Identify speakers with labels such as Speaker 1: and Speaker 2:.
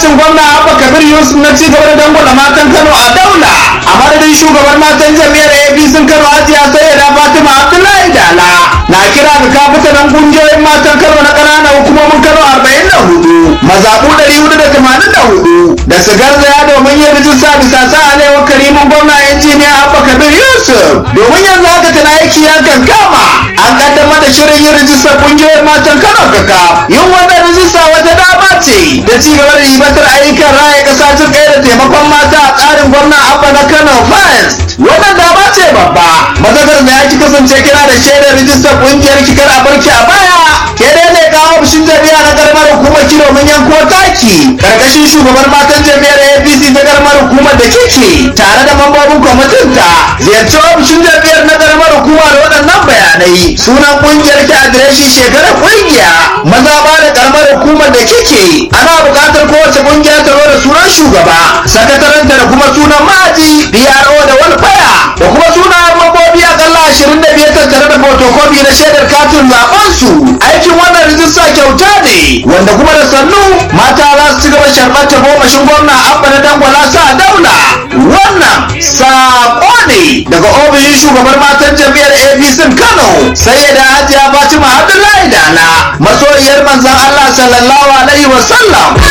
Speaker 1: jagorancin gwamna abba kabir yusuf na ci gaba da dangwala matan kano a daula a madadin shugaban matan jami'ar apc kano hajiya sayyada fatima abdullahi dala na kira ga kafitanan kungiyoyin matan kano na ƙananan hukumomin kano arba'in da hudu mazaɓu ɗari hudu da tamanin da hudu da su garzaya domin yin rijista bisa sa alewar karimin gwamna injiniya abba kabir yusuf domin yanzu haka tana aiki ya kankama an kaddamar da shirin yin rijistar kungiyoyin matan kano kaka yin wannan rijista wata dama ce da ci gaba da ribatar ayyukan raya ƙasa ta tsaye da taimakon mata a tsarin gwamna abba na kano first wannan dama ce babba mazakar da ya ki kasance kira da shaidar rijistar kungiyar kikar a barki a baya ke dai ne kawo ofishin jami'a na karamar hukumar kilo mun yanko taki karkashin shugaban matan jami'ar apc ta karamar hukumar da kike tare da mambobin kwamitin ta ziyarci ofishin jami'ar na karamar hukuma da waɗannan bayanai sunan kungiyar ki adireshin shekarar kungiya maza ba da karamar hukumar da kike ana buƙatar kowace kungiya ta zo da sunan shugaba sakataranta da kuma sunan ma'aji PRO da walfaya da kuma sunayen mambobi akalla ashirin da biyar tattare da fotokofi na shaidar katin zaben su aikin wannan rijista kyauta ne wanda kuma da sannu mata za su ci gaba sharɓar ta gomashin gwamna abba na dangwala sa daula wannan saƙo ne daga ofishin shugabar matan jam'iyyar apc kano sai da hajiya fatima abdullahi dala masoyiyar manzon allah sallallahu alaihi wasallam